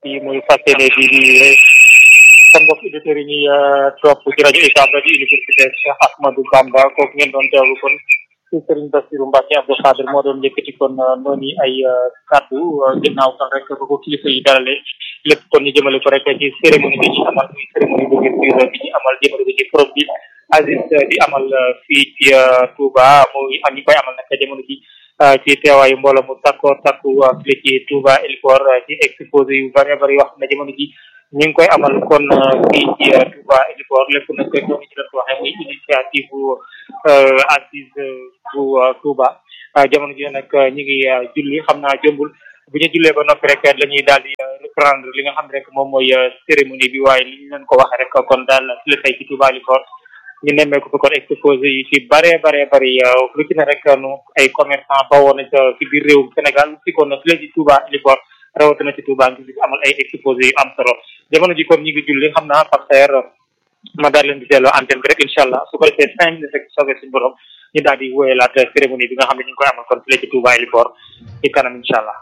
yi muy fas yéene di di sa mbokk auditeurs yi ñuy topp ci rajo UCAB di université Cheikh Ahmadou Bamba kooku ngeen doon teewlu kon ci Serigne Bassirou Mbacke Abdou Khadir moo doon yëkkati kon noonu ay kàddu ginnaaw kon rek ba ko kilifa yi dalale lépp kon ñu jëmale ko rek ci cérémonie bi ñu amal muy cérémonie bu ngeen bi ñu amal jëmale ko ci forum bi Aziz di amal fii ci Touba muy am ñu koy amal nag jamono ji ci teewaayu mbooloo mu takko takku fii ci Touba Elipor ci exposé yu bari bari yoo xam ne jamono ji ñu ngi koy amal kon fii ci Touba Elipor lépp nag ñoo ngi ci doon waxee muy initiative bu Aziz bu Touba jamono ji nag ñu ngi julli xam naa jëmbul bu ñu jullee ba noppi rek la ñuy daal di reprendre li nga xam rek moom mooy cérémonie bi waaye li ñu leen ko waxee rek kon daal fi la tey ci Touba Elipor ñu nemmee ko fi kon exposé yi ci bare bare bari lu ci ne rek nu ay commerçant bawoo na ca ci biir réewum Sénégal fi kon fi la ci Touba Elipor rawatina ci Touba ngi amal ay exposé yu am solo jamono ji kon ñu ngi julli xam naa par terre ma daal leen di delloo antenne bi rek incha allah su ko defee cinq minutes rek soobee suñu borom ñu daal di wóyalaat cérémonie bi nga xam ne ñu ngi koy amal kon fi la ci Touba Elipor ci kanam incha allah.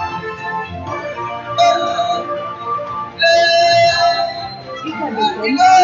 Thank you.